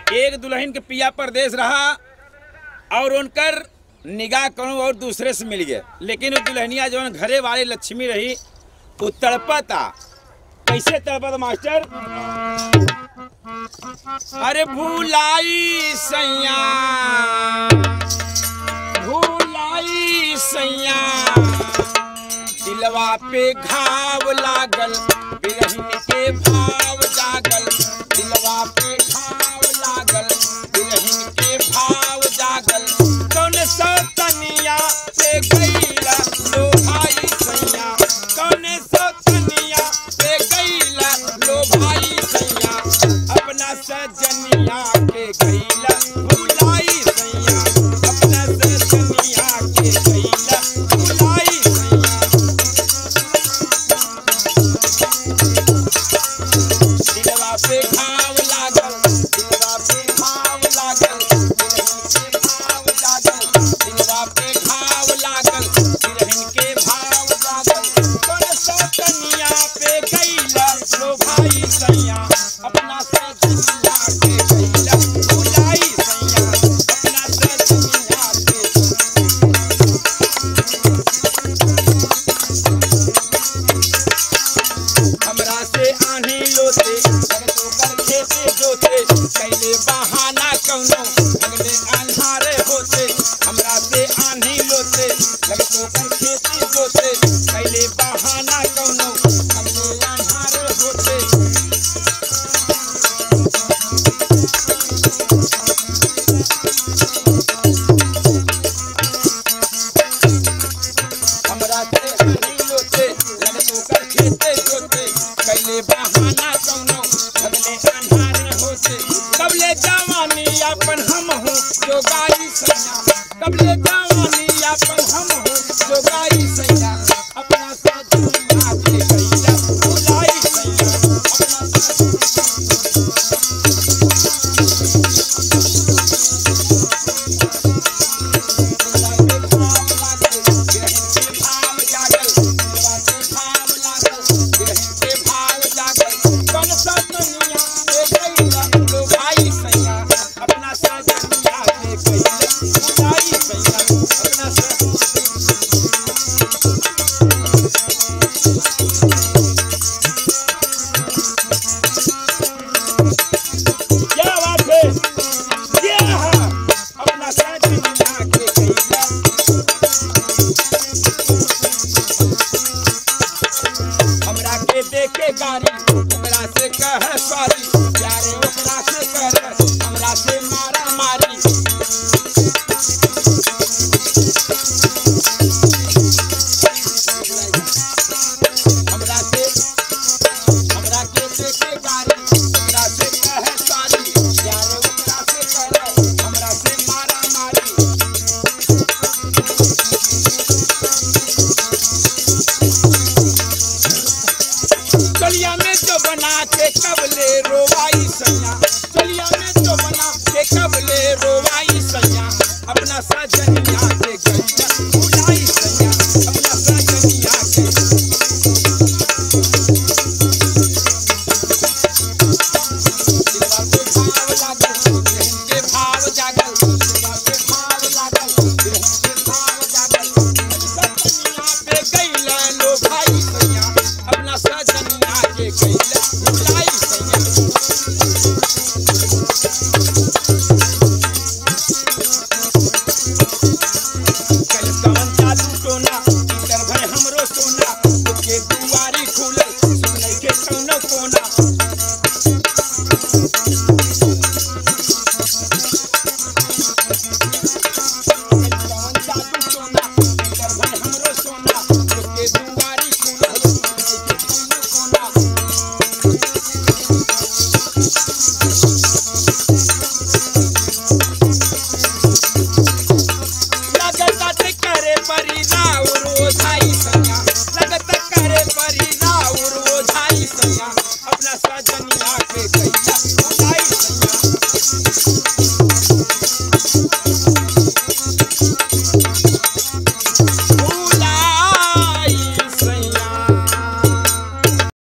एक दुल्हन के पिया परदेश रहा और उनकर निगाह करूं और दूसरे से मिल गए लेकिन वो दुल्हनिया जौन घरे वाली लक्ष्मी रही वो तड़पता कैसे तड़पत मास्टर अरे भूलाई सैया भूलाई सैया दिलवा पे घाव लागल बिरहन के भाव जागल दिलवा पे घाव लागल बिरहन के भाव जागल कौन सौ तनिया पे गईला लो भाई सैया कौन सौ तनिया पे गईला लो भाई सैया अपना सजनिया के गईला भुलाई सैया अपना सजनिया के गईला भुलाई सैया दिलवा पे घाव लागल दिलवा पे घाव लागल दिलहन के भाव लागल दिलवा पे घाव लागल दिलहन के भाव लागल कौन सा कनिया पे गईला लो भाई सैया अपना सजनिया के गईला भुलाई सैया अपना सजनिया के हमरा से आनी लोते जगतो कर खेते जोते कैले बहाना कौनो अगले अन्हारे होते हमरा से आनी लोते जगतो कर खेते जोते कैले बहाना कौनो अगले अन्हारे होते हमरा से आनी लोते जगतो कर खेते जोते कैले बहाना कौनो अगले अन्हारे होते कबले जवानी अपन हम हूँ जो गाई सैया कबले